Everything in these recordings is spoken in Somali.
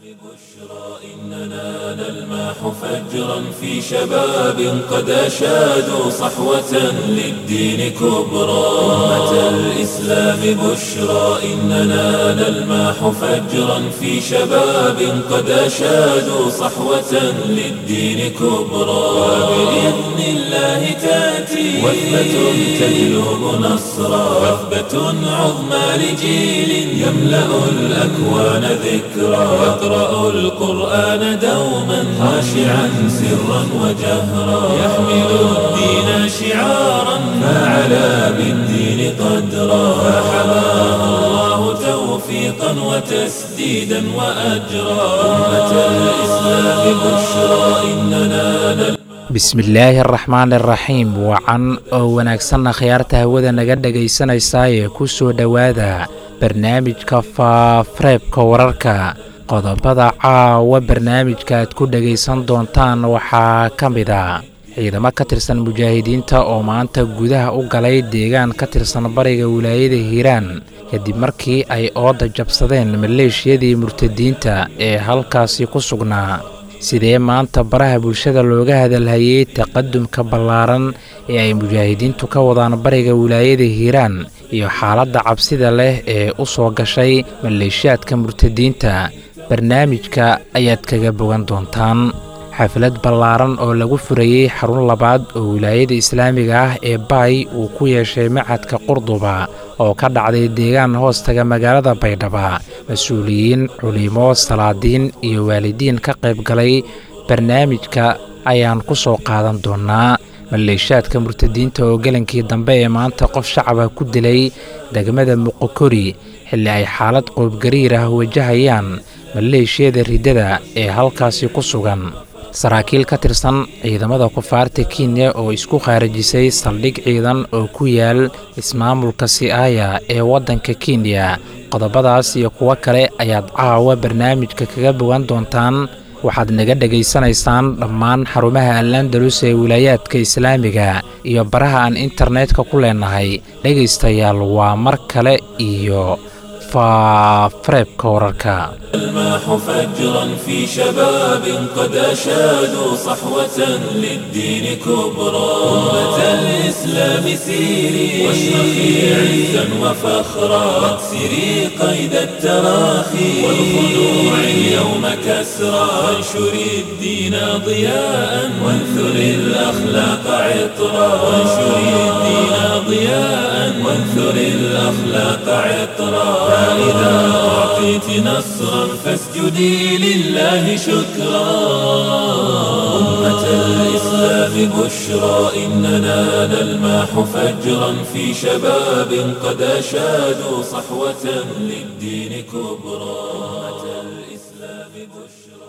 إننا نلمح فجرا في شباب قد أشادوا صحوة للدين كبرى أمة الإسلام بشرى إننا نلمح فجرا في شباب قد أشادوا صحوة للدين كبرى وبإذن الله تأتي وثبة تجلب نصرا وثبة عظمى لجيل يملأ الأكوان ذكرا يقرأ القرآن دوما خاشعا سرا وجهرا يحمل الدين شعارا فعلى بالدين قدرا فحماه الله توفيقا وتسديدا وأجرا أمة الإسلام بشرى إننا نل bismillaahi araxmaan iraxiim wacan oo wanaagsanna khiyaarta hawada naga dhegaysanaysaayee ku soo dhowaada barnaamijka faafareebka wararka qodobada caawa barnaamijka aad ku dhegaysan doontaan waxaa ka mid a ciidamo ka tirsan mujaahidiinta oo maanta gudaha u galay deegaan ka tirsan bariga wilaayada hiiraan kadib markii ay ooda jabsadeen maleeshiyadii murtadiinta ee halkaasi ku sugnaa sidee maanta baraha bulshada looga hadalhayey taqadumka ballaaran ee ay mujaahidiintu ka wadaan bariga wilaayada hiiraan iyo xaaladda cabsida leh ee u soo gashay maleeshiyaadka murtadiinta barnaamijka ayaad kaga bogan doontaan xaflad ballaaran oo lagu furayey xarun labaad oo wilaayada islaamiga ah ee baay uu ku yeeshay macadka qurduba oo ka dhacday deegaan hoostaga magaalada baydhaba mas-uuliyiin culimo salaadiin iyo waalidiin ka qayb galay barnaamijka ayaan ku soo qaadan doonnaa maleeshaadka murtadiinta oo gelankii dambe ee maanta qof shacaba ku dilay degmada muqokori xilli ay xaalad qoobgariir ah wajahayaan maleeshiyada riddada ee halkaasi ku sugan saraakiil ka tirsan ciidamada kufaarta kenya oo isku khaarajisay saldhig ciidan oo ku yaal ismaamulka si'aaya ee waddanka kenya qodobadaas iyo kuwo kale ayaad caawa barnaamijka kaga bogan doontaan waxaad naga dhegaysanaysaan dhammaan xarumaha alandalus ee wilaayaadka islaamiga iyo baraha aan internetka ku leenahay dhegaystayaal waa mar kale iyo faafareebka wararka الماح فجرا في شباب قد أشادوا صحوة للدين كبرى أمة الإسلام سيري واشرخي عزا وفخرا واكسري قيد التراخي والخنوع اليوم كسرا وانشري الدين ضياء وانثري الأخلاق عطرا وانشري الدين ضياء وانثري الأخلاق عطرا فإذا أعطيت نصرا فاسجدي لله شكرا أمة الإسلام بشرى إننا نلماح فجرا في شباب قد أشادوا صحوة للدين كبرى أمة الإسلام بشرى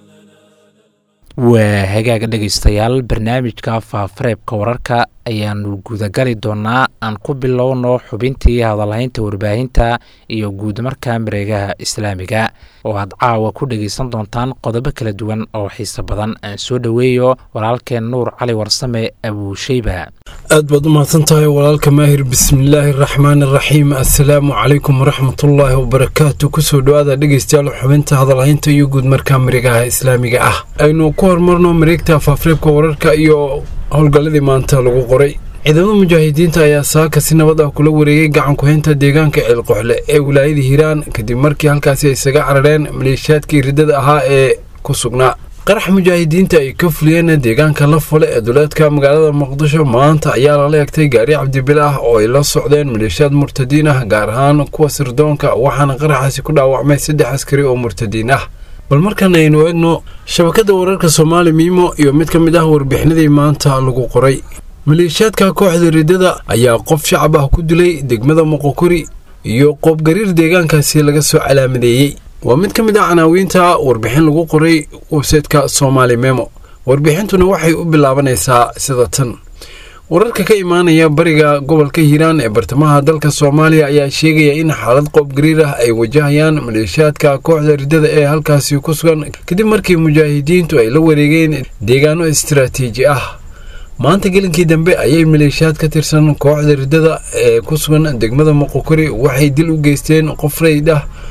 waa hagaaga dhegaystayaal barnaamijka faafareebka wararka ayaanu gudagali doonnaa aan ku bilowno xubintii hadalhaynta warbaahinta iyo guudmarka mareegaha islaamiga oo aad caawa ku dhegaysan doontaan qodobo kala duwan oo xiise badan aan soo dhoweeyo walaalkeen nuur cali warsame abuusheyba aad baad u mahadsan tahay walaalka maahir bismillaahi araxmaan araxiim assalaamu calaykum waraxmatullaahi wabarakaatu kusoo dhowaada dhegaystayaal xubinta hadalhaynta iyo guudmarka mareegaha islaamiga ah aynu ku hormarno mareegta faafareebka wararka iyo howlgalladii maanta lagu qoray ciidamada mujaahidiinta ayaa saaka si nabad ah kula wareegay gacan ku-haynta deegaanka ceelqoxle ee wilaayada hiiraan kadib markii halkaasi ay isaga carareen maleeshiyaadkii riddada ahaa ee ku sugnaa qarax mujaahidiinta ay ka fuliyeen deegaanka la fule ee duleedka magaalada muqdisho maanta ayaa lala egtay gaari cabdibile ah oo ay la socdeen maleeshiyaad murtadiin ah gaar ahaan kuwa sirdoonka waxaana qaraxaasi ku dhaawacmay saddex askari oo murtadiin ah bal markan aynu eegno shabakadda wararka soomaali miimo iyo mid ka mid ah warbixinadii maanta lagu qoray maleeshiyaadka kooxda riddada ayaa qof shacab ah ku dilay degmada moqokori iyo qoobgariir deegaankaasi laga soo calaamadeeyey waa mid ka mid ah canaawiinta warbixin lagu qoray websaytka soomaali memo warbixintuna waxay u bilaabanaysaa sida tan wararka ka imaanaya bariga gobolka hiiraan ee bartamaha dalka soomaaliya ayaa sheegaya in xaalad qoobgariir ah ay wajahayaan maleeshiyaadka kooxda riddada ee halkaasi ku sugan kadib markii mujaahidiintu ay la wareegeen deegaano istaraatiiji ah maanta gelinkii dambe ayay maleeshiyaad ka tirsan kooxda riddada ee ku sugan degmada moqokori waxay dil u geysteen qof rayd ah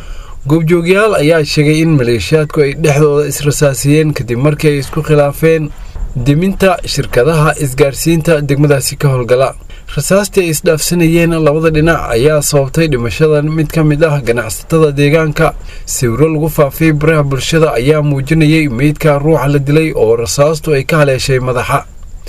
goobjoogyaal ayaa sheegay in maleeshiyaadku ay dhexdooda israsaasiyeen kadib markii ay isku khilaafeen deminta shirkadaha isgaarsiinta degmadaasi ka howlgala rasaastii ay isdhaafsanayeen labada dhinac ayaa sababtay dhimashada mid ka mid ah ganacsatada deegaanka sawiro lagu faafay baraha bulshada ayaa muujinayay meydka ruuxa la dilay oo rasaastu ay ka haleeshay madaxa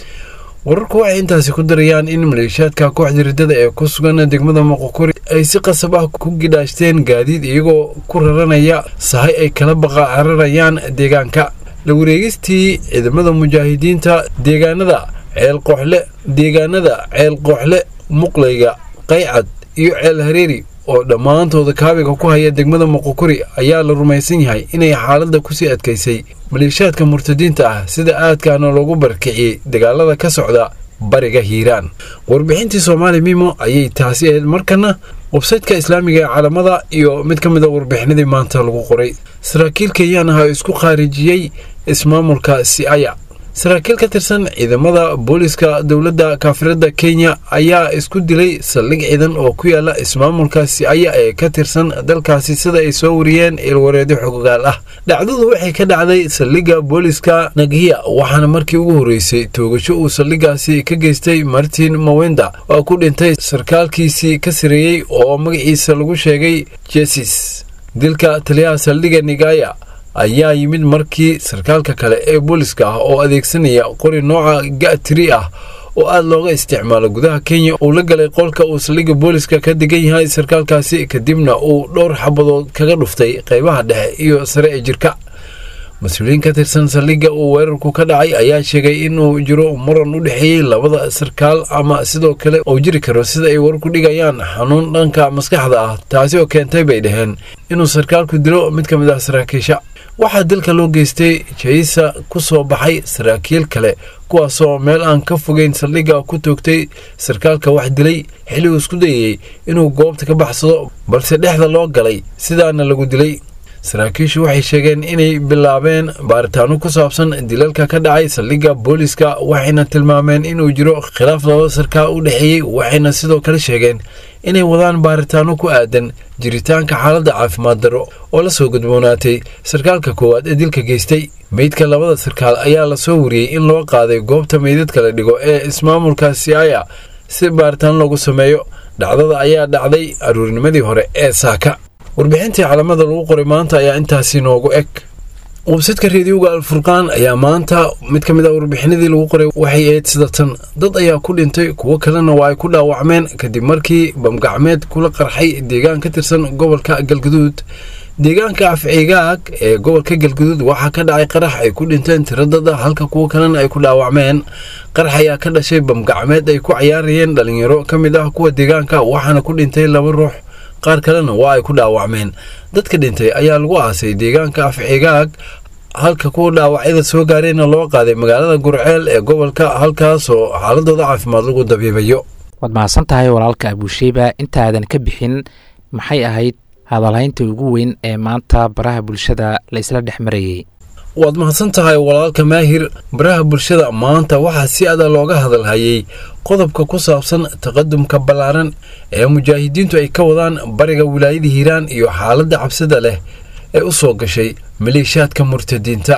wararku waxay intaasi ku darayaan in maleeshiyaadka kooxda riddada ee ku sugan degmada moqokori ay si qasab ah ku gidhaashteen gaadiid iyagoo ku raranaya sahay ay kala baqa cararayaan deegaanka la wareegistii ciidamada mujaahidiinta deegaanada ceel qooxle deegaanada ceel qooxle muqlayga qaycad iyo ceel hareeri oo dhammaantooda kaabiga ku haya degmada moqokori ayaa la rumaysan yahay inay xaaladda kusii adkaysay maleeshiyaadka murtadiinta ah sida aadkaana loogu barkiciyey dagaalada ka socda bariga hiiraan warbixintii soomaali mimo ayay taasi ahayd markana websaytka islaamiga ee caalamada iyo mid ka mid a warbixinadii maanta lagu qoray saraakiil kenyaan ah oo isku khaarijiyey ismaamulka siaya saraakiil ka tirsan ciidamada booliska dowladda kaafirada kenya ayaa isku dilay saldhig ciidan oo ku yaala ismaamulka siaya ee ka tirsan dalkaasi sida ay soo wariyeen ilwareedyo xogogaal ah dhacdadu waxay ka dhacday saldhigga booliska naghiya waxaana markii ugu horreysay toogasho uu saldhiggaasi ka geystay martin mawenda oo ku dhintay sarkaalkiisii ka sareeyey oo magaciisa lagu sheegay jesis dilka taliyaha saldhigga nigaya ayaa yimid markii sarkaalka kale ee booliska ah oo adeegsanaya qori nooca gatri ah oo aada looga isticmaalo gudaha kenya uu la galay qolka uu saldhigga booliska ka degan yahay sarkaalkaasi kadibna uu dhowr xabadood kaga dhuftay qaybaha dhexe iyo sare ee jirka mas-uuliyiin ka tirsan saldhigga uu weerarku ka dhacay ayaa sheegay inuu jiro muran u dhexeeyey labada sarkaal ama sidoo kale uu jiri karo sida ay warku dhigayaan xanuun dhanka maskaxda ah taasi oo keentay bay dhaheen inuu sarkaalku dilo mid ka mid ah saraakiisha waxaa dilka loo geystay jaysa ku soo baxay saraakiil kale kuwaasoo meel aan ka fogeyn saldhigga ku toogtay sarkaalka wax dilay xilli uu isku dayayey inuu goobta ka baxsado balse dhexda loo galay sidaana lagu dilay saraakiishu waxay sheegeen inay bilaabeen baaritaano ku saabsan dilalka ka dhacay saldhigga booliska waxayna tilmaameen inuu jiro khilaaf laba sarkaal u dhexeeyey waxayna sidoo kale sheegeen inay wadaan baaritaano ku aadan jiritaanka xaaladda caafimaad darro oo la soo gudboonaatay sarkaalka koowaad ee dilka geystay meydka labada sarkaal ayaa lasoo wariyey in loo qaaday goobta meydadka la dhigo ee ismaamulka siaya si baaritaan loogu sameeyo dhacdada ayaa dhacday aruurnimadii hore ee saaka warbixintii calamada lagu qoray maanta ayaa intaasi noogu eg websadka reediyoga alfurqaan ayaa maanta mid ka mid ah warbixinadii lagu qoray waxay ahayd sida tan dad ayaa ku dhintay kuwo kalena waa ay ku dhaawacmeen kadib markii bamgacmeed kula qarxay deegaan ka tirsan gobolka galguduud deegaanka afcigaag ee gobolka galguduud waxaa ka dhacay qarax ay ku dhinteen tiradada halka kuwo kalena ay ku dhaawacmeen qarax ayaa ka dhashay bamgacmeed ay ku cayaarayeen dhalinyaro ka mid ah kuwa deegaanka waxaana ku dhintay laba ruux qaar kalena waa ay ku dhaawacmeen dadka dhintay ayaa lagu aasay deegaanka afcigaag halka kuwa dhaawacyada soo gaareenna loo qaaday magaalada gurceel ee gobolka halkaasoo xaaladooda caafimaad lagu dabiibayo waad mahadsan tahay walaalka abuusheyba intaadan ka bixin maxay ahayd hadalhaynta ugu weyn ee maanta baraha bulshada la isla dhex marayey waad mahadsan tahay walaalka maahir baraha bulshada maanta waxaa si adag looga hadalhayay qodobka ku saabsan taqadumka ballaaran ee mujaahidiintu ay ka wadaan bariga wilaayada hiiraan iyo xaaladda cabsida leh ee u soo gashay maleeshiyaadka murtadiinta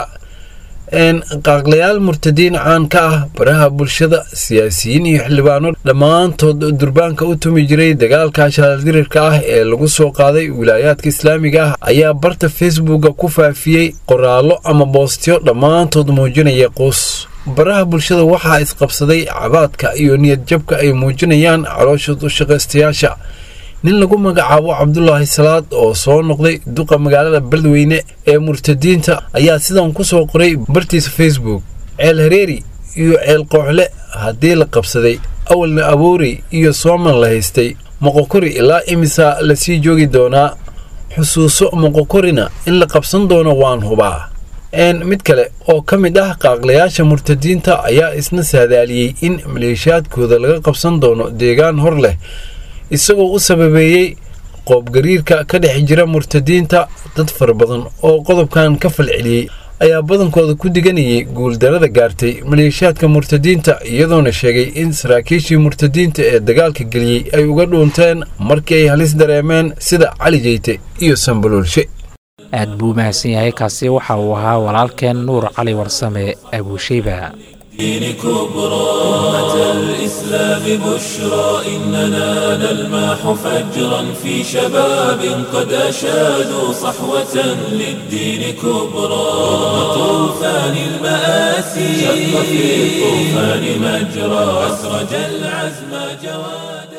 qaaqlayaal murtadiin caan ka ah baraha bulshada siyaasiyiin iyo xildhibaano dhammaantood durbaanka u tumi jiray dagaalka shaaldirirka ah ee lagu soo qaaday wilaayaadka islaamiga ah ayaa barta facebooka ku faafiyey qoraallo ama boostyo dhammaantood muujinaya quus baraha bulshada waxaa isqabsaday cabaadka iyo niyadjabka ay muujinayaan caloosha dushaqaystayaasha nin lagu magacaabo cabdulaahi salaad oo soo noqday duqa magaalada beledweyne ee murtadiinta ayaa sidan ku soo qoray bartiisa facebook ceel hareeri iyo ceel qooxle haddii la qabsaday awalna aboorey iyo sooman la haystay moqokori ilaa imisa lasii joogi doonaa xusuuso moqokorina in la qabsan doono waan hubaa mid kale oo ka mid ah qaaqlayaasha murtadiinta ayaa isna saadaaliyey in maleeshiyaadkooda laga qabsan doono deegaan hor leh isagoo u sababeeyey qoobgariirka ka dhex jira murtadiinta dad fara badan oo qodobkan ka falceliyey ayaa badankooda ku diganayay guuldarada gaartay maleeshiyaadka murtadiinta iyadoona sheegay in saraakiishii murtadiinta ee dagaalka geliyey ay uga dhuunteen markii ay halis dareemeen sida cali jeyte iyo sambaloolshe aad buu mahadsan yahay kaasi waxa uu ahaa walaalkeen nuur cali warsame abuusheyba دين كبرى أمة الإسلام بشرى إننا نلمح فجرا في شباب قد أشادوا صحوة للدين كبرى رغم طوفان المآسي شق في الطوفان مجرى أسرج العزم جوادا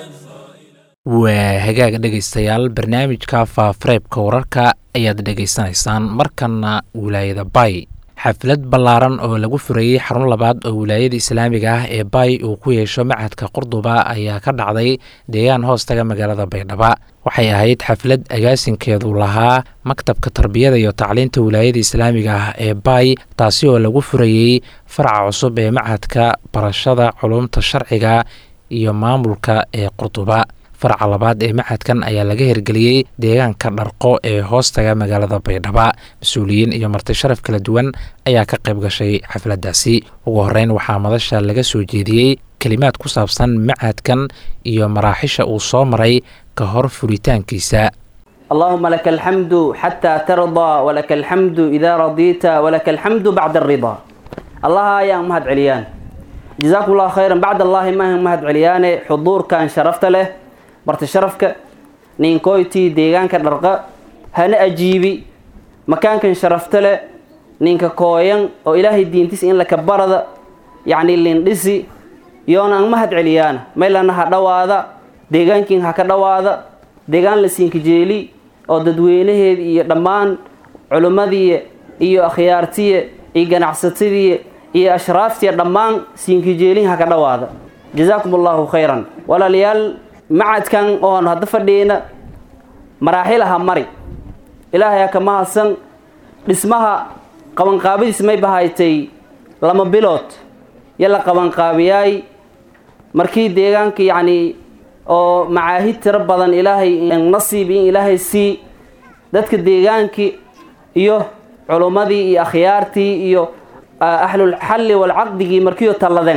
waa hagaag dhegaystayaal barnaamijka faafareebka wararka ayaad dhegaysanaysaan markanna wilaayada bay xaflad ballaaran oo lagu furayey xarun labaad oo wilaayada islaamiga ah ee bay uu ku yeesho macadka qurduba ayaa ka dhacday deegaan hoostaga magaalada baydhaba waxay ahayd xaflad agaasinkeedu lahaa maktabka tarbiyada iyo tacliinta wilaayada islaamiga ah ee bay taasi oo lagu furayey faraca cusub ee macadka barashada culumta sharciga iyo maamulka ee qurduba faraca labaad ee macadkan ayaa laga hirgeliyey deegaanka dharqo ee hoostaga magaalada baydhaba mas-uuliyiin iyo marti sharaf kala duwan ayaa ka qayb gashay xafladdaasi ugu horreyn waxaa madasha laga soo jeediyey kelimaad ku saabsan macadkan iyo maraaxisha uu soo maray ka hor furitaankiisa اللهم لك الحمد حتى ترضى ولك الحمد إذا رضيت ولك الحمد بعد الرضا الله يا مهد عليان جزاكم الله خيرا بعد الله ما مهد عليان حضور كان شرفت له marti sharafka ninkoytii deegaanka dharqa hana ajiibi makaankan sharafta leh ninka kooyan oo ilaahay diintiis in laka barada yacni lindhisi yoona an mahad celiyaana maylana ha dhawaada deegaankiin ha ka dhawaada deegaan la siinka jeeli oo dadweynaheedi iyo dhammaan culimmadii iyo akhyaartiye iyo ganacsatadii iyo ashraaftiya dhammaan siinka jeelin ha ka dhawaada jazaakum allahu khayran walaalayaal macadkan oon hadda fadhiyeyna maraaxilaha mari ilaahay ka mahadsan dhismaha qabanqaabadiis may bahaytay lama bilood yo la qabanqaabiyaay markii deegaanka yacni oo macaahid tiro badan ilaahay nasiib in ilaahay sii dadka deegaankii iyo culummadii iyo akhyaartii iyo ahlulxalli walcaqdigii markiioo talladeen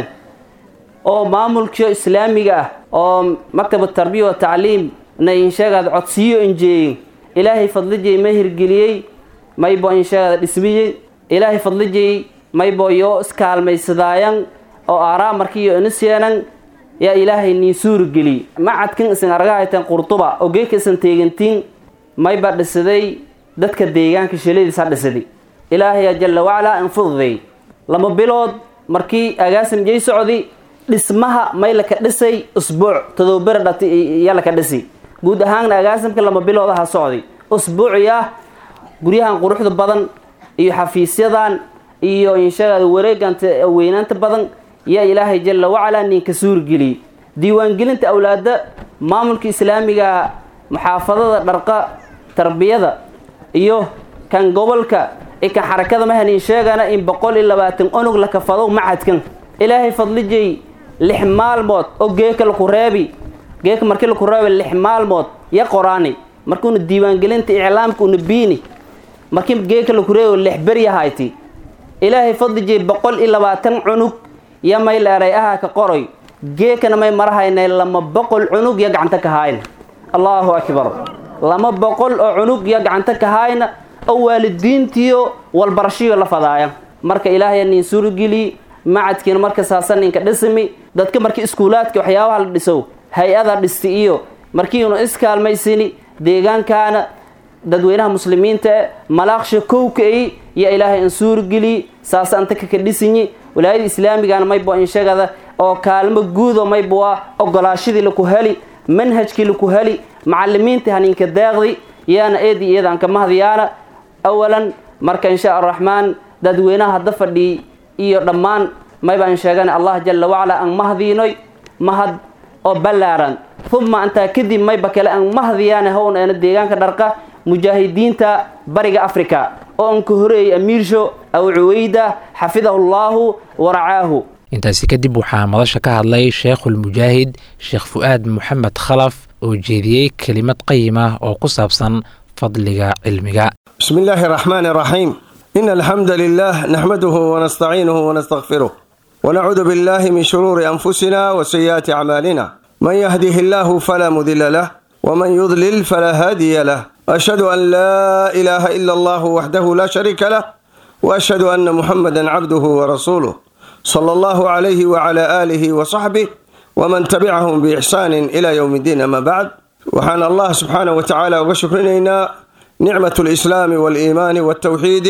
oo maamulkio islaamiga ah oo maktab tarbiya wa tacliim na insheegaada codsiyo injeeyin ilaahay fadlijay ma hirgeliyey maybo insheegaada dhismiyey ilaahay fadlijay maybo yoo iskaalmaysadaayan oo aaraa markiiyo iniseenan yaa ilaahay niin suurgeliyey macadkan isan argahaytan qurtuba oo geeka isan teegantiin mayba dhisaday dadka deegaanka shaladiis ha dhisaday ilaahay jalla wacalaa infududay lama bilood markii agaasim jay socdi dhismaha may laka dhisay usbuuc todobabera dhati iya laka dhisi guud ahaanna agaasimka lama biloodaha socday usbuuciya guryahan quruxda badan iyo xafiisyadan iyo inshaagaada wareeganta weynaanta badan yaa ilaahay jalla wacalaa ninka suurgeliyey diiwaangelinta awlaada maamulka islaamiga muxaafadada dharqa tarbiyada iyo kan gobolka i kan xarakada mahanin sheegana in boqol iyo labaatan onug la kafado macadkan ilaahay fadlijay lix maalmood oo geeka laku reebi geeka markii laku reebi lix maalmood ya qoraani markuuna diiwaangelinta iclaamka una biini markii geeka laku reebi lix beryahayti ilaahay fadlijay boqol iyo labaatan cunug ya may leeray ahaa ka qoroy geekana may marahaynay lama boqol cunug ya gacanta ka haayna allahu akbar lama boqol oo cunug ya gacanta ka haayna oo waalidiintiyo walbarashiyo la fadaaya marka ilaahay nin suurgeliy macadkiina marka saasan ninka dhismi dadka markii iskuulaadka waxyaabaha la dhiso hay-ada dhisti iyo markiiuna iskaalmaysini deegaankaana dadweynaha muslimiinta e malaaqsha kowka-i iyo ilaahay in suurgeliy saasa anta kaka dhisinyi walaayada islaamigana maybo inshagada oo kaalmo guudo maybo waa ogolaashadii laku heli manhajkii laku heli macalimiintii haninka daaqdi yaana eedi iyadaan ka mahdiyaana awalan marka insha araxmaan dadweynaha hadda fadhiyey iyo dhammaan maybaan sheegan allah jalla wacalaa aan mahdiinoy mahad oo ballaaran uma intaa kadib mayba kale aan mahdiyaana howna eena deegaanka dharqa mujaahidiinta bariga africa oo aan ka horeeyay amiirsho aw cuweyda xafidahu llaahu waracaahu intaasi kadib waxaa madasha ka hadlay sheekhulmujaahid sheekh fu'aad moxamed khalaf oo jeediyey kelimad qayim ah oo ku saabsan fadliga cilmiga بسم الله الرحمن الرحيم إن الحمد لله نحمده ونستعينه ونستغفره ونعوذ بالله من شرور أنفسنا وسيئات أعمالنا من يهده الله فلا مضل له ومن يضلل فلا هادي له وأشهد أن لا إله إلا الله وحده لا شريك له وأشهد أن محمدا عبده ورسوله صلى الله عليه وعلى آله وصحبه ومن تبعهم بإحسان إلى يوم الدين أما بعد وحان الله سبحانه وتعالى وشكرنا نعمة الإسلام والإيمان والتوحيد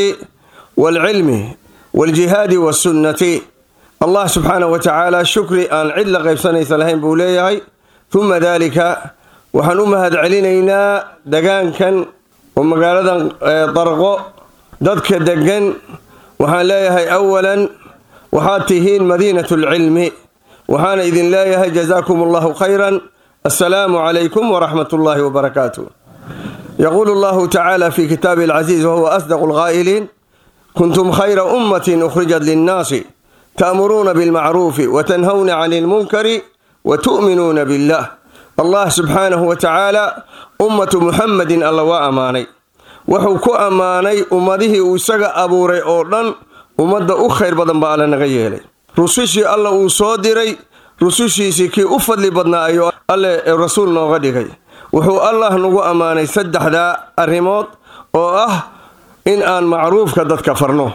والعلم والجهاد والسنة الله سبحانه وتعالى شكري أن عدل غيب سنة ثلاثين بوليهي ثم ذلك waxaan u mahad celinaynaa degaankan oo magaaladan darqo dadka degan waxaan leeyahay awalan waxaad tihiin madiinat lcilmi waxaana idin leeyahay jazaakum allahu khayran assalaamu calaykum waraxmat ullaahi wabarakaatu yaquulu allahu tacaala fi kitaabi alcaziiz wahuwa asdaqu lqaa'iliin kuntum khayra ummatin ukhrijat linnaasi ta'muruuna bilmacruufi watanhawna cani lmunkari watu'minuuna billah allah subxaanahu wa tacaala ummatu muxamedin alla waa ammaanay wuxuu ku ammaanay ummadihii uu isaga abuuray oo dhan ummadda u khayr badan baa alla naga yeelay rusushii alla uu soo diray rusushiisii kii u fadli badnaa ayuu alle rasuul nooga dhigay wuxuu allah nagu ammaanay saddexdaa arrimood oo ah in aan macruufka dadka farno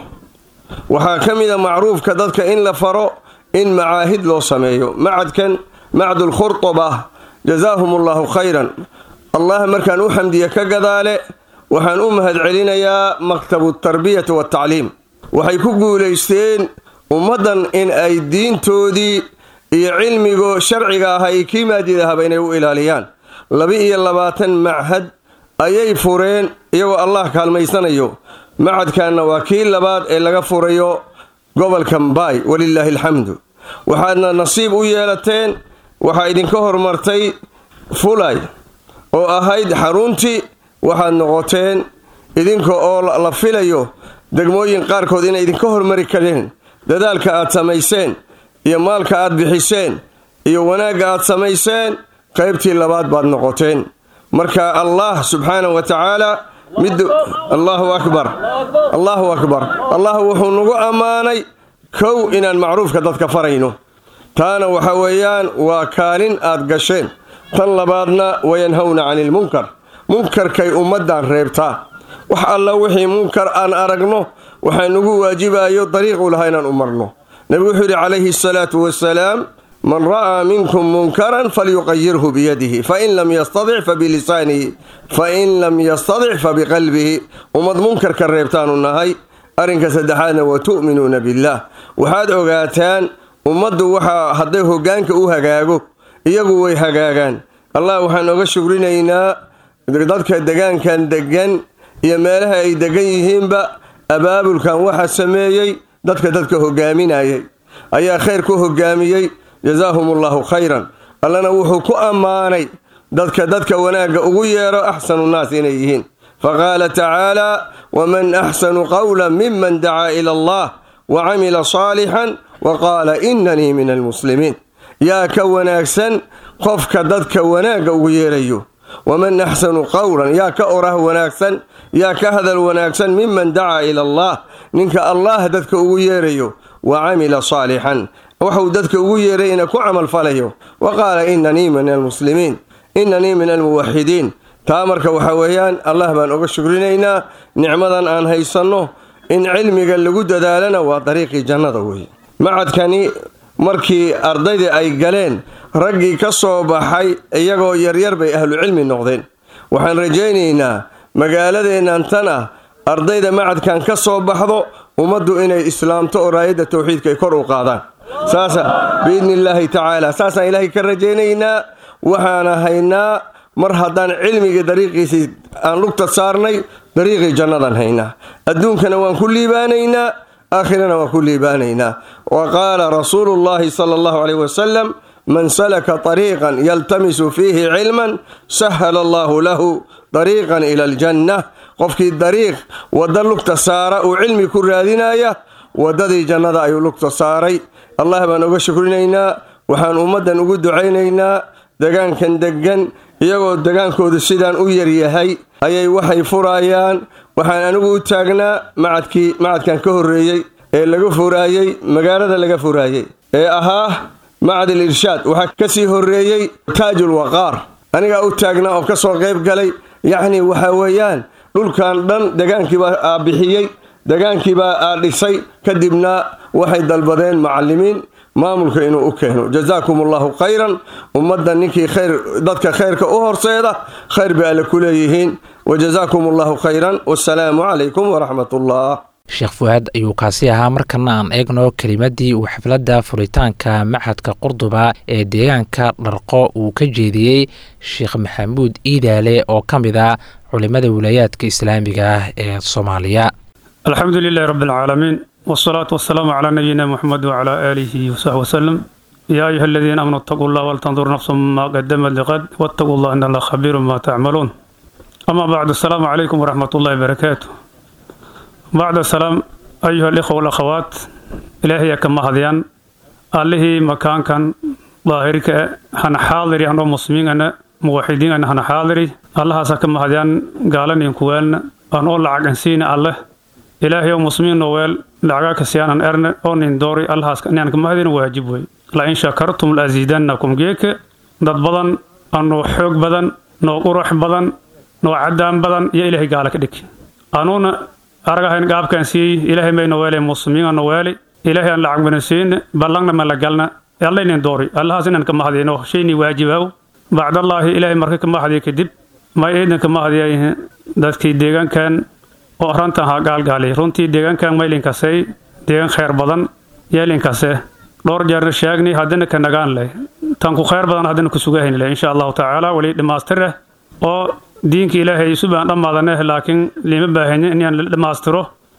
waxaa ka mida macruufka dadka in la faro in macaahid loo sameeyo macadkan macdulkhurtuba jazaahum allahu khayran allah markaan u xamdiye ka gadaale waxaan u mahad celinayaa maktabu tarbiyati watacliim waxay ku guulaysteen ummaddan in ay diintoodii iyo cilmigo sharciga aha iyo kii maadidahaba inay u ilaaliyaan laba-iyo labaatan machad ayay fureen iyagoo allah kaalmaysanayo macadkanna waa kii labaad ee laga furayo gobolka mbaay walilaahi alxamdu waxaadna nasiib u yeelateen waxaa idinka hormartay fulay oo ahayd xaruntii waxaad noqoteen idinka oo la filayo degmooyin qaarkood inay idinka hormari kareen dadaalka aad samayseen iyo maalka aad bixiseen iyo wanaagga aad samayseen qaybtii labaad baad noqoteen marka allah subxaanahu wa tacaala mid allahu akbar allahu akbar allah wuxuu nagu ammaanay kow inaan macruufka dadka farayno taana waxa weeyaan waa kaalin aad gasheen tan labaadna wayanhawna cani lmunkar munkarkay ummaddan reebtaa wax alla wixii munkar aan aragno waxaa nagu waajibayo dariiqu lahaa inaan u marno nebigu wuxuu yidhi calayhi asalaatu wasalaam man ra'aa minkum munkaran falyuqayirhu biyadihi fain lam yastadic fabilisaanihi fain lam yastadic fabiqalbihi ummad munkarka reebtaanu nahay arrinka saddexaadna wa tu'minuuna billaah waxaad ogaataan ummaddu waxaa hadday hoggaanka u hagaago iyagu way hagaagaan allah waxaan oga shugrinaynaa dadka degaankan degan iyo meelaha ay degan yihiinba abaabulkan waxaa sameeyey dadka dadka hogaaminayay ayaa khayr ku hogaamiyey jazaahum allahu khayran allana wuxuu ku ammaanay dadka dadka wanaagga ugu yeero axsanu nnaas inay yihiin faqaala tacaala waman axsanu qawla miman dacaa ila allah wa camila saalixan wa qaala inanii min almuslimiin yaa ka wanaagsan qofka dadka wanaagga ugu yeerayo waman axsanu qowlan yaa ka orah wanaagsan yaa ka hadal wanaagsan miman dacaa ila allah ninka allah dadka ugu yeerayo wa camila saalixan waxuu dadka ugu yeerayna ku camalfalayo wa qaala inanii min almuslimiin inanii min almuwaxidiin taa marka waxa weeyaan allah baan oga shugrinaynaa nicmadan aan haysanno in cilmiga lagu dadaalana waa dariiqii jannada weeye macadkani markii ardaydii ay galeen raggii ka soo baxay iyagoo yaryar bay ahlucilmi noqdeen waxaan rajaynaynaa magaaladeennan tan ah ardayda macadkan ka soo baxdo ummaddu inay islaamto oo raayadda tawxiidka ay kor u qaadaan saasa biidni illaahi tacaala saasaan ilaahay ka rajaynaynaa waxaana haynaa mar haddaan cilmigii dariiqiisii aan lugta saarnay dariiqii jannadaan haynaa adduunkana waan ku liibaanaynaa aakhirana waan ku liibaanaynaa wa qaala rasuulu llaahi sala allahu caleyh wasalam man salaka طariiqan yaltamisu fiihi cilman sahala allahu lahu dariiqan ila aljanna qofkii dariiq wadda lugta saara uu cilmi ku raadinaya waddadii jannada ayuu lugta saaray allah baan uga shukrinaynaa waxaan ummaddan ugu ducaynaynaa degaankan deggan iyagoo degaankoodu sidaan u yaryahay ayay waxay furaayaan waxaan anigu u taagnaa macadkii macadkan ka horreeyey ee laga furaayey magaalada laga furaayey ee ahaa macad al irshaad waxaa ka sii horreeyey taajul waqaar anigaa u taagnaa oo ka soo qayb galay yacni waxaa weeyaan dhulkan dhan degaankiibaa bixiyey degaankiibaa dhisay kadibna waxay dalbadeen macalimiin maamulka inuu u keeno jazaakum allahu khayran ummadda ninkii khayr dadka khayrka u horseeda khayr bay alle ku leeyihiin wajazaakum allahu khayran wasalaamu calaykum waraxmat ullah sheekh fuaad ayuu kaasi ahaa markana aan eegno kelimadii uu xafladda furitaanka machadka qurduba ee deegaanka dharqo uu ka jeediyey sheekh maxamuud iidaale oo ka mid a culimada wilaayaadka islaamiga ah ee soomaaliya alxamdu lilahi rabi alcaalamiin wsalaatu wasalaamu calaa nabiyina muxamed wacalaa aalihi wasaxbi wasalam yaa ayuha aladiina aamanuu itaquu llah waltandur nafsu maa qadamat liqad wattaquu llah in allah khabiiru ma tacmaluun ama bacdu asalaamu calaykum waraxmat ullahi barakaatu bacda salaam ayuha alikhwa walakhawaat ilaahaya ka mahadyan allihii makaankan daahirka hana xaadiri anoo muslimiingana muwaxidiingana hana xaadiri allahaasa ka mahadyan gaalanin kuwaalna aan oo lacag ansiina alleh ilaahay oo muslimiin noweel lacagaa kasiyaanan erne oo nin doori allahaas inaan ka mahadin waajib wey la in shakartum la asiidannakum geeke dad badan anoo xoog badan noo qurax badan noo cadaan badan iyo ilaahay gaala ka dhig anuuna aragahayn gaabkaan siiyey ilaahay may noweele muslimiin aan noweeli ilaahay aan lacag bana siine ballangna ma la galna allaynin doori allahaas inaan ka mahadiyno shaynii waajibaaw bacdallaahi ilaahay marka ka mahadiya kadib may eedan ka mahadiya dadkii deegaankan oo rantan ha gaalgaali runtii deegaankan maylinkasey deegaan khayr badan yeelinkase dhowr jeerna sheegni haddana ka nagaan leh tan ku khayr badan haddana ku sugahayn leh insha allahu tacaala weli dhammaastireh oo diinka ilaahay subaan dhammaadane laakiin lima baahani inaan la dhammaastiro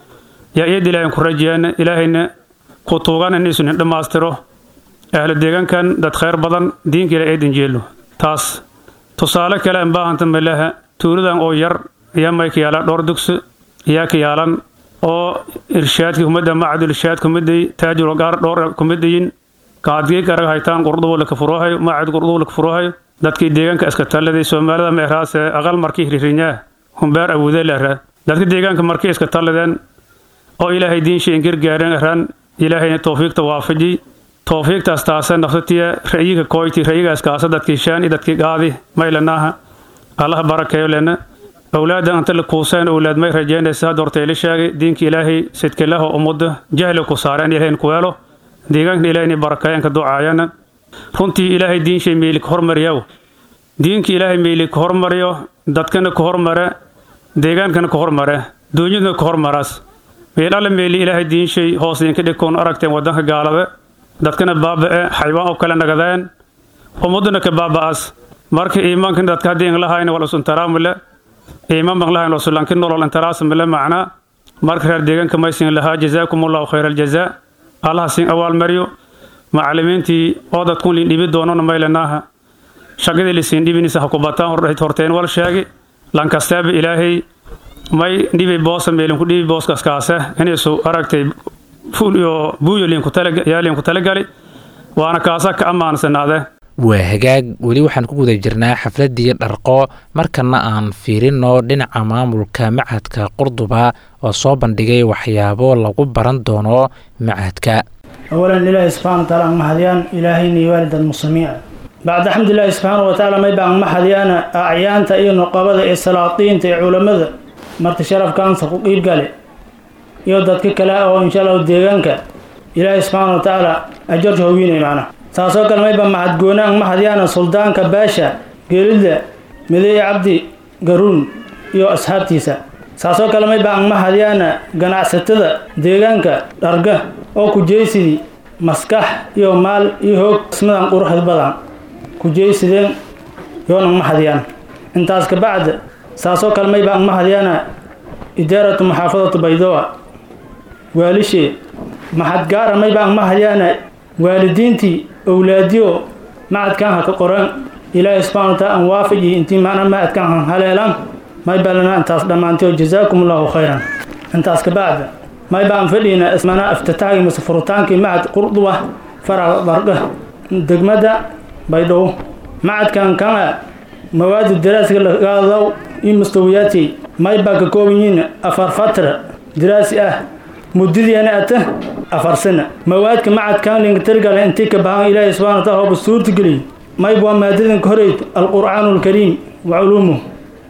yaa iyad ilaahay ku rajeyana ilaahayna ku tuugan in isunin dhammaastiro ahlu deegaankan dad khayr badan diinka ilahay eedan jeelo taas tusaale kale aan baahanta malaha tuuladan oo yar ayaa may ka yaalaan dhowr dugsi ayaa ka yaalan oo irshaadka kumida macadul irshaad kumiday taajul gaar dhowr kumidayin kaadgey karaga haytaan qurdubo laka furohayo macad qurdubo laka furohayo dadkii deegaanka iska talladay soomaalida meeraase aqal markii ririnyaa humbeer awuude leraa dadka deegaanka markii iska talladeen oo ilaahay diinshay ingirgaareen araan ilaahayna towfiiqta waafajiy towfiiqtaas taase nafsatiya ra'yiga kooyti ra'yigaas kaasa dadkii shaani dadkii qaadi maylanaaha allaha barakeeyo lena awlaada anta la kuuseen awlaad may rajeynaysa hadda horta ila sheegay diinka ilaahay sidkilaho ummadda jahli ku saareen ilaahayn ku weelo deegaanka ilaahayna barakeeyanka ducaayana runtii ilaahay diinshay meeli ka hormariyaw diinka ilaahay meeli ka hormariyo dadkana ka hormare deegaankana ka hormare duunyadana ka hormaraas meel alle meeli ilaahay diinshay hoos idinka dhigkoon aragteen wadanka gaalada dadkana baaba'e xaywaan oo kale nagadeen ummaduna ka baaba'aas marka iimaankan dadka haddii inlahayn wal usuntaraamule iimaan ban lahayn wasulanki nolol intaraasmile macnaa marka reer deegaanka maysin lahaa jazaakum allahu khayra aljazaa allaha siin awaalmariyo macalimiintii oo dadkun liin dhibi doonona maylanaaha shaqadii lisiin dhibinisa ha ku bataan horteen wal sheegi lankasteeba ilaahay may dhibi boosa meelinku dhibi booskaskaase inaysu aragtay fuul iyo buuyo yaa liinku talagali waana kaasa ka ammaansanaade waa hagaag weli waxaan ku guda jirnaa xafladdii dharqo markana aan fiirino dhinaca maamulka machadka qurduba oo soo bandhigay waxyaabo lagu baran doono machadka awalan ilaahi subxana wa taala ang mahadiyaan ilaahayni waalid almuslimiin bacda xamdilaahi subxaana wa tacaala mayba ang mahadiyaana acyaanta iyo nuqabada iyo salaadiinta iyo culammada marti sharafkaansa ku qiibgale iyo dadka kale oo insha allahu deegaanka ilaahi subxaana wa tacaala ajarka hogiinay macnaha taasoo kale mayba mahadgoona ang mahadyaana suldaanka baasha geelida mideeye cabdi garuun iyo asxaabtiisa saasoo kale mayba ang mahadyaana ganacsatada deegaanka dharga oo kujeysidii maskax iyo maal iyo hoog ismadan quruxda badan kujeysideen yoon ang mahadiyaan intaas kabacda saasoo kale mayba ang mahadyaana idaaratu maxaafadatu baydoa waalishee maxadgaara mayba ang mahadyaana waalidiintii owlaadiyo macadkan ha ka qoran ilaahay subxana wa taala an waafaji intii macna macadkan han haleelaan may balana intaas dhammaantay oo jazaakum allahu khayran intaas ka bacda may baan fadhiina ismana iftitaagii mase furutaankii macad qurduba faraca darga degmada baydhabo macadkan kana mawaadi daraasiga lagaadaw iyo mustawiyaadkii may baa ka kooban yihiin afar fatra daraasi ah muddadiina ata afar sana mawaadka macadkan linka tirgale intii ka bahan ilaahay subxana wa taala hooba suurtageliy mayb waa maadadan ka horeyd alqur'aanu alkariim wa culuumuh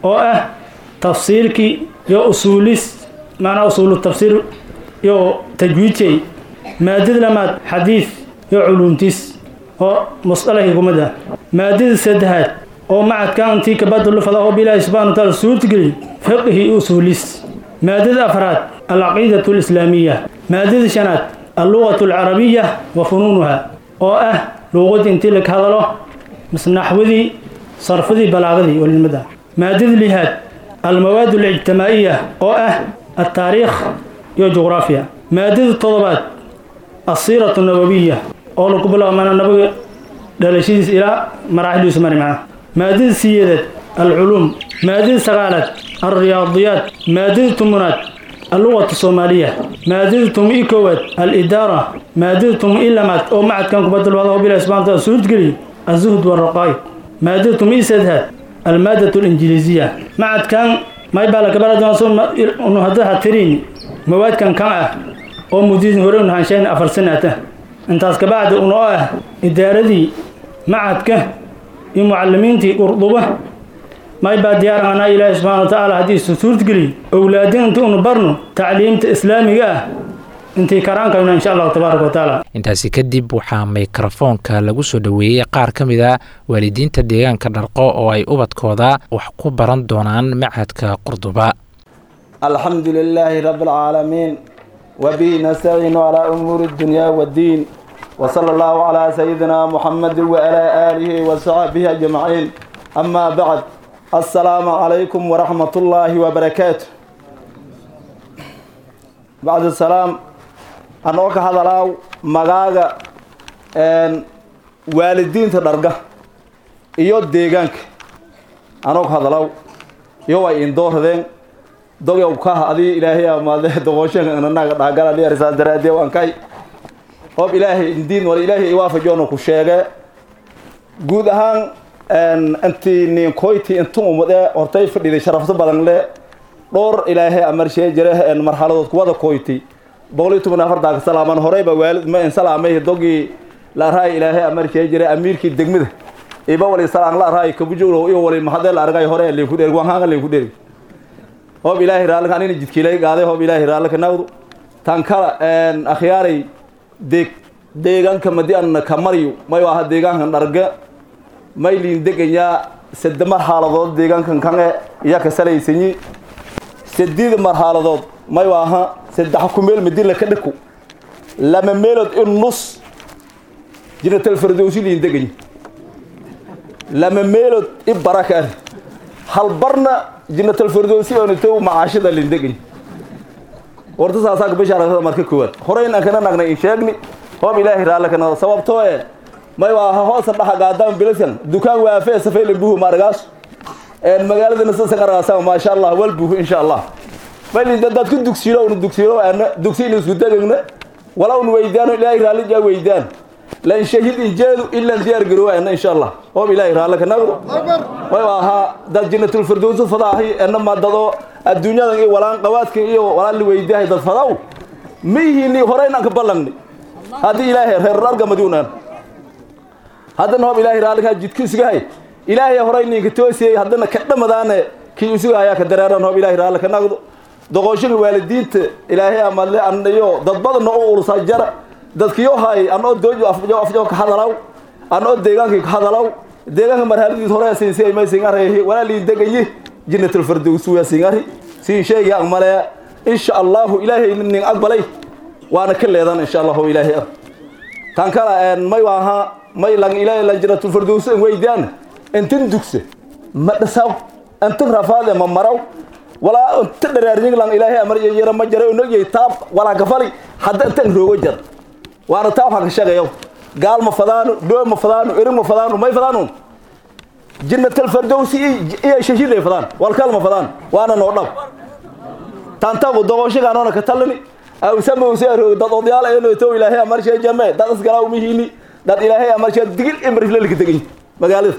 oo ah tafsiirkii iyo usuulis macnaa usuulu tafsiir iyo tajwiidjay maadada lamaad xadiid iyo culuumtiis oo musdalahii kumid ah maadada saddexaad oo macadkan intii kabadulu fadaho bilaahi subxana wa taala suurtageliy fiqhi usuulis maadada afraad alcaqiidatu alislaamiya maadada shanaad allugatu alcarabiya wa funuunuha oo ah luuqadii intii laga hadalo misnaxwadii sarfadii balaagadii walinimada maadada lihaad almawaad alijtimaa'iya oo ah altaariikh iyo juqraafiya maadada toddobaad asiiratu nabawiya oo lagu bilaabo mana nabiga dhalashadiis ilaa maraaxiliisu mari macna maadada siyeedaad alculuum maadada sagaalaad alriyaadiyaat maadada tumunaad allugatu soomaaliya maadada tumi koowaad alidaara maadada tumi lamaad oo macadkan kubadalwadaho bilahi subxana wataala suurtgeliy azuhd waraqaa'id maadada tumi saddexaad almaadatu alinjiliisiya macadkan may baa laka bara doona haddaha tiriin mawaadkan kan ah oo muddadii hore u nahaansheen afar sanata intaas kabacdi una oo ah idaaradii macadka iyo mucalimiintii qurduba may baa diyaar anaa ilaahi subxana wa tacaala haddii isu suurtgeliy owlaadin inta unu barno tacliimta islaamiga ah intii karaankayna insha allahu tabaaraka wa tacaala intaasi kadib waxaa mikrofoonka lagu soo dhoweeyey qaar ka mid a waalidiinta deegaanka dharqo oo ay ubadkooda wax ku baran doonaan macadka qurduba alxamdu lilaahi rabi alcaalamiin wabihi nastaciinu calaa umuuri اddunya waddiin wsala allahu calaa sayidina muxamadi waalaa aalihi wasaxbihi ajmaciin amaa bacd assalaamu calaykum waraxmat ullaahi wabarakaatu bacd salaam anoo ka hadalaaw magaaga waalidiinta dharga iyo deegaanka anoo ka hadalaaw iyo way indooradeen dogow kaha adii ilaahay amaade doqoshanka inanaga dhaagala dhiarisaas daraadee waan kay hoob ilaahay indiin wala ilaahay iwaafajoona ku sheege guud ahaan intii ninkoyti intun umade hortay fadhiday sharafto badan le dhowr ilaahay amarshee jire marxaladood kuwada koyti boqol iyo toban afartanka salaaman horeyba waalid ma insalaamay dogii la arhaay ilaahay amarshee jire amiirkii degmada iba wali salaan la arhaay kabujow iyo wali mahadee la argay hore leeku dheeri waanhaanga leeku dheeri hoob ilaahay raalka anina jidkiilay qaaday hoob ilaahay raalka nawdu tan kala akhyaaray deeg deegaanka madi an ka maryo may aha deegaankan dharga may liin deganyaa sade marxaaladood deegaankan kange iya ka salaysanyi sadid marxaaladood may aha saddex ku meel madila ka dhiku lama meelood in nus jinatal fardowsi liin deganyi lama meelood i baraka ari hal barna jinatal fardowsi onito macaashida liin deganyi warta saasaaka bashaarasada marka koowaad horeyna kana nagnay in sheegni hoob ilaahay raalle kana sababtoo e may waaha hoosa dhaxa gaadaan bilasan dukaan waafee safayla buhu maaragaas magaaladana sasan argaasama maasha allah wal buhu insha allah maylin dadaad ku dugsiilo una dugsiilo ana dugsiina isku degagna wala un weydaano ilaahay raalli jaa weydaan lan shahid injeedu ilan diyaar garoowa ana insha allah hoob ilaahay raalle ka nagdo way ahaa dad jannatul firdowsi fadaahi ana madado adduunyadan iyo walaan qawaadka iyo walaan li weydaahay dad fadaw mihini horeynan ka ballangni haddii ilaahay reer argamadiunaan haddana hoob ilaahay raallikaa jidku isugahay ilaahay horey ninka toosiyey haddana ka dhamadaane kii isuga ayaa ka dareeran hoob ilaahay raalli ka nagdo doqoshada waalidiinta ilaahay amadle anayo dad badanna u ursa jara dadkiyo hay anoo doojo afjo afjo ka hadalaw anoo deegaankii ka hadalaw deegaanka marhaladiis hore siinsi may singareehi walaaliin degayi jannatul firdaws waa singari siin sheegi aan maleeya insha Allah ilaahay nin aqbalay waana ka leedan insha Allah ilaahay tan kala een may waaha may lang ilaahay lan jannatul firdaws weydaan intin dugse ma dhasaw intin rafaade ma maraw walaa inta dharaarjin lang ilaahay amar yara ma jaro inoo yey taab walaa gafali hadda intan roogo jar waana taab ha ka shaqeeyo gaal ma fadaano doo ma fadaano erin ma fadaano may fadaano jannatul firdawsi iyo shashiday fadaan walkal ma fadaan waana noo dhab tantagu doqoshigaanoona ka talini aw samowse roog dad odayaal ayno to ilaahay amarshee jame dad isgalaa umihini dad ilaahay amarshee digil imriflelka degan magaalada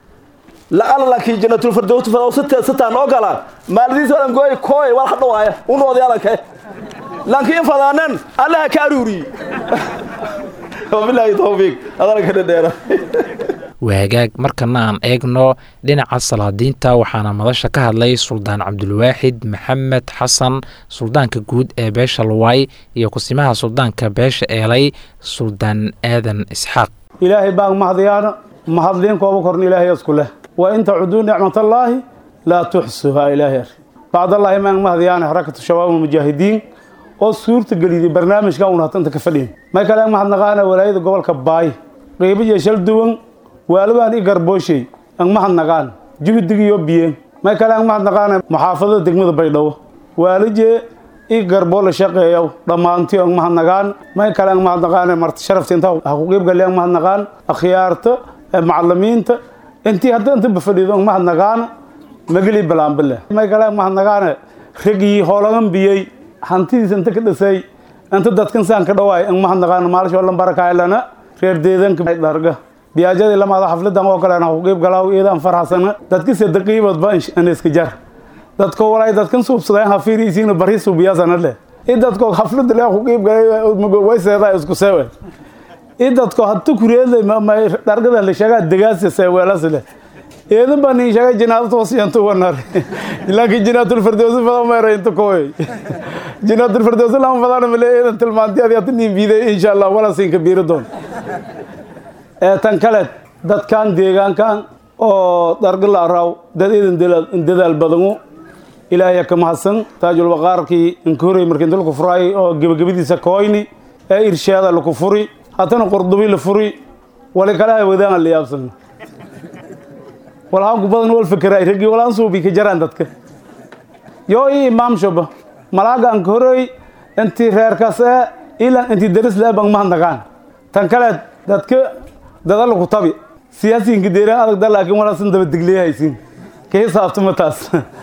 la'ala laakiin jannatul firdawsi fadaw sita sitaan oo galaan maaladiis wadan gooy kooy wal hadho waaya unu odayaalan kay laakiin fadaanan allaha ka aruuriyi wabilaahi tawfiiq adana ka dhadheera waagaag markana aan eegno dhinaca salaadiinta waxaana madasha ka hadlay suldaan cabdulwaaxid maxamed xasan suldaanka guud ee beesha luwaay iyo kusimaha suldaanka beesha eelay suldaan aadan isxaaq ilaahay baan mahadyaana mahadliin kooba korna ilaahay isku leh wa in tacuduu nicmatallaahi laa tuxsuhaa ilaahay ar bacdallaahi maan mahadyaana xarakatu shabaab almujaahidiin oo suurta geliyay barnaamijkan uuna hatanta ka fadhiyin may kale ang mahadnaqaana walaayada gobolka baay qeybo iyo shal duwan waalibaan i garbooshey ang mahadnaqaan juhdig iyo biyeen may kale ang mahadnaqaana muxaafadada degmada baydhabo waalijee i garboo la shaqeeyow dhammaantii ang mahadnaqaan may kale ang mahadnaqaana marti sharafta inta ha ku qeybgali ang mahadnaqaan akhyaarta macalimiinta intii hadda inta bafadhido ang mahadnaqaana mageli balaanbale may kale ang mahadnaqaana ragii hoolagan biyey hantidiisa inta ka dhisay inta dadkan saan ka dhawaay ang mahadnaqaana maalisho lan barakaylana reer deedanka dharga biyaajadii lamaada xafladan oo kale ha ku qeyb galaaw iyadaan farxasana dadka sadaqiibadba ana iska jar dadko walaay dadkan suubsadeen ha fiirisiina bari suubiyaasana leh i dadko xaflada le ku qeyb galay way seedaa isku seewe i dadko hata kureedle dhargada la sheegaa degaasi seeweelas leh eedan baa nin sheegay jinaadad wasiyantu wanar laakiin jinaatul firdawsi badan meera inta kooy jinaatul firdawsi lama badan male eedan tilmaantiyaadi hata nin biiday insha allah wala siin kabiiri doon ee tan kale dadkan deegaankan oo dargala araw dad eedan dadaal badanu ilaahay ka mahadsan taajul waqaarkii inka horey markii inta laku furaay oo gebagabadiisa kooyni ee irshaada laku furi hatana qurdubi la furi wali kalaha wadaan la yaabsan walhaan ku badan wal fikray ragii walaan suubi ka jaraan dadka yoo i imaam shoba malaaga anka horey intii reerkaas ee ilan intii daris lee bang mahadnaqaan tan kale dadka dadala ku tabi siyaasiyiinka deeraan adag da laakiin walaasan daba digliyahaysiin ka hisaabtama taas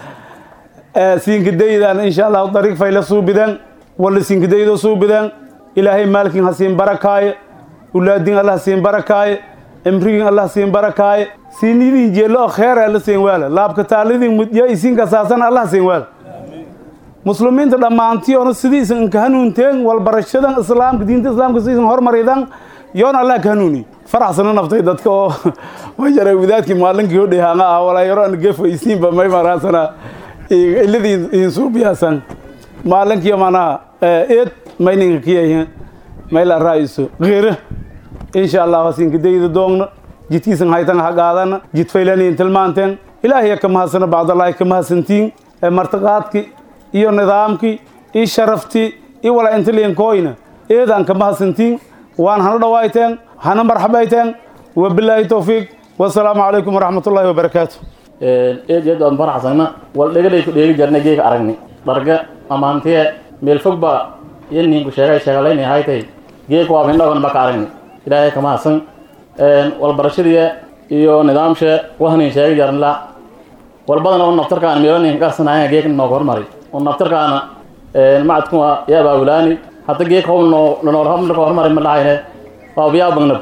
siinkadaydan insha allahu dariiq fayla suubideen walla siinkadaydoo suubideen ilaahay maalkin ha siin barakaaye ulaadin allah siin barakaaye imrigin allah siin barakaaye siinidin jeello oo kheer la siin waala laabka taalidin mudya isiin kasaasan allah siin waala muslimiinta dhammaantii oona sidiisan inka hanuunteen walbarashadan islaamka diinta islaamka sidiisan hormaridan yoona allah ka hanuuni faraxsana naftay dadka oo ma jaray wadaadkii maalinkii hodhay haanga ah walaa yaro an gefo isiinba may maraasana iladii idin suubiyaasan maalinkii manaha eed mayninka kiyahin mayla raa'iso qeera insha allah hasiinka dayda doogna jidkiisan haytan ha qaadana jid faylaniin tilmaanteen ilaahay ka mahadsana bacdallaahi ka mahadsantiin martiqaadki iyo nidaamkii iyo sharaftii iyo walaa intaliinkooyna eedaan ka mahadsantiin waan hana dhawaayteen hana marxabayteen wabilaahi towfiiq wasalaamu calaykum waraxmat ullaahi wabarakaatu eed eed ood faraxsana wal dhegalay ku dheegi jarnay geega aragni dharga amaantiye meel fog baa iyo ninku sheegay sheegalayni haytay geeg waa mindhogan baka aragni ilaahay ka mahadsan walbarashadii iyo nidaamshe wahnin sheegi jarnla walbadana u naftarkaan meelanin qarsanaya geeg nooga hormari u naftarkaana macadkuma yaa baawulaani hadda geeg howl noolka hormari ma dhahayne waa biyaa bagnab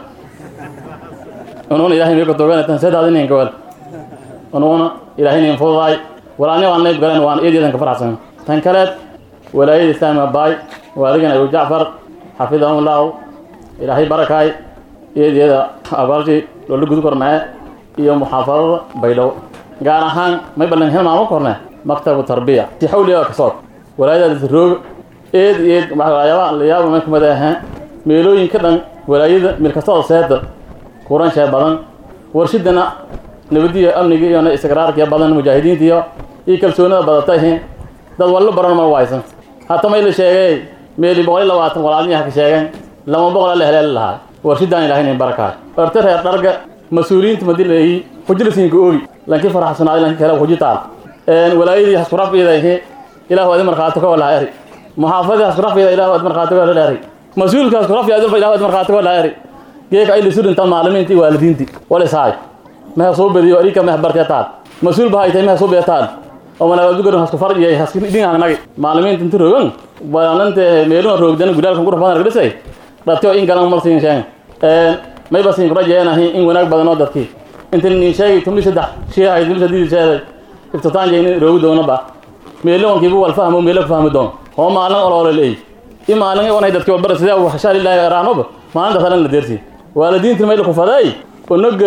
unuuna ilaahay meeka doganatan sedaadinin gawal unuuna ilaahay nin fududaay walaani waan nayb galeen waan eedeedan ka faraxsan tan kaleed walaayada islaamiga baay waaligan abu jacfar xafidahullahu ilaahay barakaay eedeeda abaalshii loola gudu kornaa iyo muxaafadada baydhabo gaar ahaan may ballan hilmaamo korne maktabu tarbiya si xawliga kasoo walaayadaas rooga eed eed waxyaaba la yaaba may kamid ahaan meelooyin ka dhan walaayada meel kastoo seeda kuran shee badan warshidana nabadiyo amniga iyo istiqraarkiyo badan mujaahidiinta iyo iyo kalsoonida badatay dad wallo baran ma waysan hata may la sheegay meeli boqol iyo labaatan walaalnihi ka sheegeen lama boqol la heleeli lahaa warshidaan ilahay nin barakaay orta reer dharga mas-uuliyiinta madi leeyi hujilasiinka oogi lankii faraxsanaaday lanki kale huji taal walaayadii haskurafiyada ilahu adi markhaati ka walaha eri muxaafadii haskurafiyada ilahu adi markhaati ka walaha eri mas-uulka haskurafiyada ilahu adi markhaati ka walaha eri geeka ay lisurinta maalimiintii waalidiintii walisaay meha soo bediyo arika meh bartee taal mas-uul ba haytay meha soo bee taal oo manaabadugarin hasku farjiyay haski dhingaangnagi maalimiinta inta rogan walaalante meeluna roogdana gudaalkan qurux badan ragdhisay dhatio in galan marsiin sheegen mayba siin kurajeenahi in wanaag badan oo dadkii inta nin sheegi tumli saddex shiihay tumli saddeed sheegay iftitaan jeyni roogi doona ba meelo wankiibu wal fahmo meelo fahmi doon oo maalin olole leey i maalin wanay dadkii walbar sidee uu xashaa lillahi raanoba maalinta salan la deersi waalidiinta mayl ku faday onaga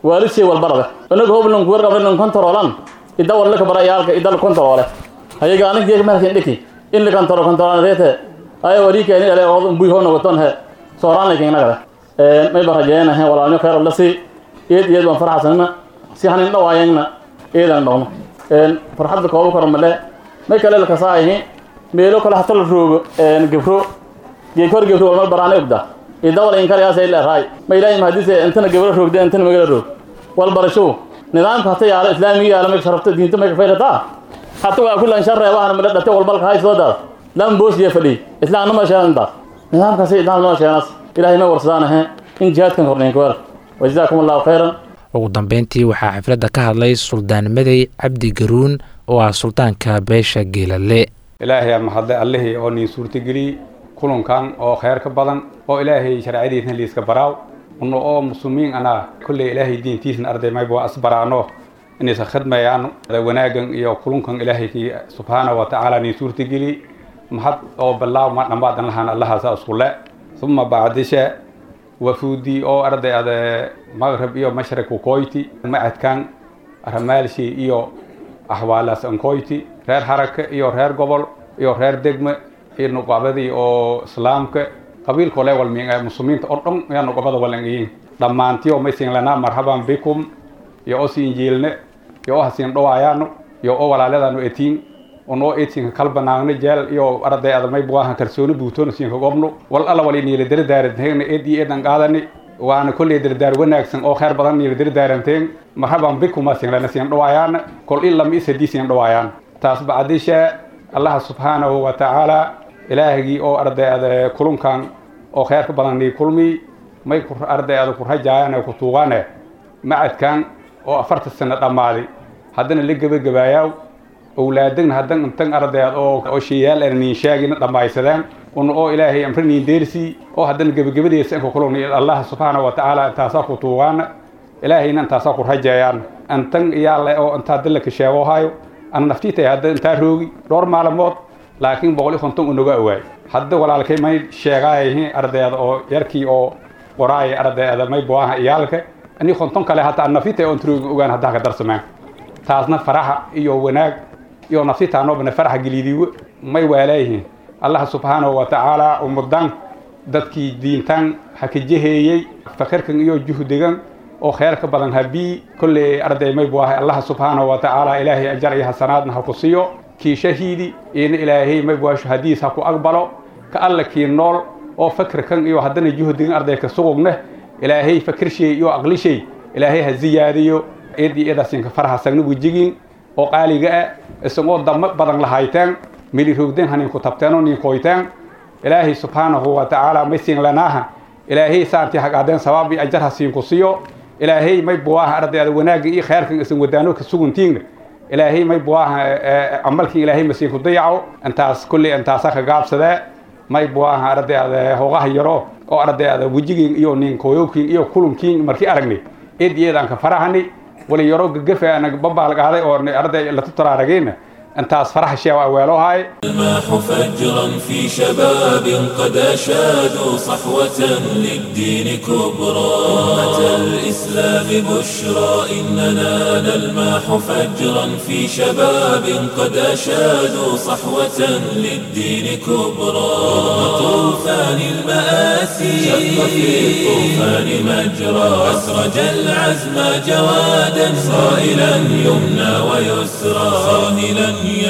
waalidshey walbarada inaga hoblan kuwar qablan kontaroolan ida walla ka bara yaalka ida la kontaroole hayaga anig geek markin dhiki in la kontaro kontaroolete ay wari keeni ale oo buy hono waton he sooraan lakin nagada may barajeena he walaalnyo khayr la si eed eed waan farxasanna si hanin dhawaayangna eedan dhawno farxadda kooba koro male may kale la kasaayihi meelo kale hata la roogo gebro geek hor gebro walmal baraana ogda ida wala inkarayaasa ila raay ma ilaahay mahadise intana gebro roogde intana magala roog wal barasho nidaamka hata yaalo islaamiga yaalo may sharafta diinta may ka faydataa hata waa kulan sharre waxana mala dhate walbalka hay soo daad lam boos iyo fadhi islaamna ma sheegan intaas nidaamkaasi islaam noo sheeganas ilaahay ma warsadaan ahe in jihaadkan hornayn ku hel wajazaakum allahu khayran ugu dambeyntii waxaa xafladda ka hadlay suldaan madey cabdi garuun oo ah suldaanka beesha geelale ilaahay aan mahadle allihii oo niin suurtageliyey kulankan oo khayr ka badan oo ilaahay sharciyadiisna liiska baraaw una oo muslimiin anaa kolley ilaahay diintiisna arday mayba waa asbaraano inaysan khidmayaan wanaagan iyo kulunkan ilaahay subxaana wa tacaala niin suurtageliyey mahad oo balaaw ma dhammaadan lahaan allahaasa iskule uma bacdishe wafuudii oo arday ade maqrib iyo mashriq koyti macadkan ramaalshi iyo axwaalaas ankoyti reer haraka iyo reer gobol iyo reer degme iyo nuqabadii oo islaamka qabiilka ole walmin muslimiinta oo dhan ayaa nuqabada walangiyin dhammaantiyo maysin lanaa marhaban bikum iyo oo siin jiilne iyo oo hasiin dhawaayano iyo oo walaaladanu etiin onoo eedsinka kalbanaagno jeel iyo arday adamay buahan kalsooni buutoona siinka gobno wal alla wali niila daradaaranteen eed iyo eedan qaadani waana kolley dardaar wanaagsan oo khayr badan niila daradaaranteen marhaban bikuma sinlana siin dhawaayaan kol in lama is hadii siin dhawaayaan taas bacdisha allaha subxaanahu wa tacaala ilaahigii oo arday ada kulunkan oo khayrka badan nii kulmi may arday ada ku rajaayaan ku tuugaane macadkan oo afarta sano dhammaaday haddana la gebagabaayaa owlaadagna haddan intan ardayd oo oo sheeyaal aan niin sheegina dhammaysadeen una oo ilaahay amri niin deersi oo haddana gebagabadeesa inka kulun allah subxaana wa tacaala intaasaa ku tuugaana ilaahayna intaasaa ku rajeeyaan intan iyaale oo intaa dallaka sheegohayo ana naftiitay hadda intaa roogi dhowr maalmood laakiin boqol iyo konton unaga awaay hadda walaalkay may sheegaayihiin ardayda oo yarkii oo qoraaya ardayda may buaha iyaalka ani konton kale hata an naftiitay oon troogi ogaan haddaa ka darsameen taasna faraxa iyo wanaag iyo nafsitaanobna faraxa gelidiiwo may waalayihiin allah subxaanahu wa tacaala umudan dadkii diintan hakajaheeyey fakirkan iyo juhdigan oo kheyrka badan habii kolley arday may bu ahay allah subxaanahu wa tacaala ilaahay ajar iyo hasanaadna ha ku siiyo kii shahiidi ina ilaahay may bu hadiis ha ku aqbalo ka alla kii nool oo fakirkan iyo haddana juhdigan arday ka sugugne ilaahay fakirshay iyo aqlishay ilaahay ha ziyaadiyo eed iyo eedaasinka faraha sagna wejigin oo qaaliga ah isagoo damo badan lahayteen mili rogden haninku tabteeno ninkoyteen ilaahay subxaanahu wa tacaala may siin lanaaha ilaahay saantii hagaadeen sabaab iyo ajar ha siinku siiyo ilaahay may buwaaha ardayda wanaagga iyo khayrkan isan wadaano ka suguntiinna ilaahay may buwaaha camalkii ilaahay masiinku dayaco intaas kolley intaasa ka gaabsadee may buwaaha ardayda hoogaha yaro oo ardayda wejigiin iyo ninkooyowkiin iyo kulunkiin markii aragnay eed iyo eedaan ka farahani wali yaro gagafe anag babaalgaaday oo arday latutararagayna انتاس فرح شيء وأولو هاي الماح فجرا في شباب قد أشادوا صحوة للدين كبرى أمة الإسلام بشرى إننا نلماح فجرا في شباب قد أشادوا صحوة للدين كبرى رغم طوفان المآسي شق في الطوفان مجرى أسرج العزم جوادا صائلا يمنى ويسرى صاهلا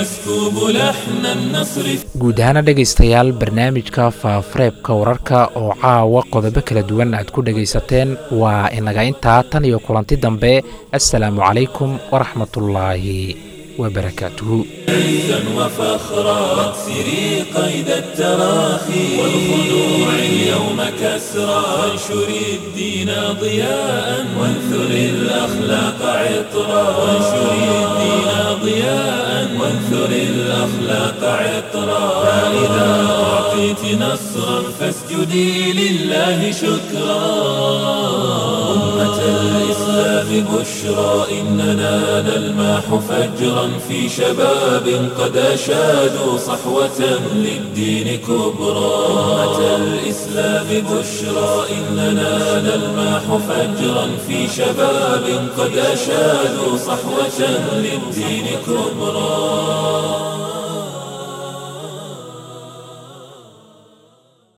guud ahaana dhegaystayaal barnaamijka faafareebka wararka oo caawa qodobo kala duwan aad ku dhegaysateen waa inaga intaa tan iyo kulanti dambe assalaamu calaykum waraxmatullaahi وبركاته عزا وفخرا واكسري قيد التراخي والخلوع اليوم كسرا وانشري الدين ضياء وانثري الأخلاق عطرا وانشري الدين ضياء وانثري الأخلاق عطرا فإذا أعطيت نصرا فاسجدي لله شكرا أمة الإسلام بشرى إننا نلماح فجرا في شباب قد أشادوا صحوة للدين كبرى أمة الإسلام بشرى إننا نلمح فجرا في شباب قد أشادوا صحوة للدين كبرى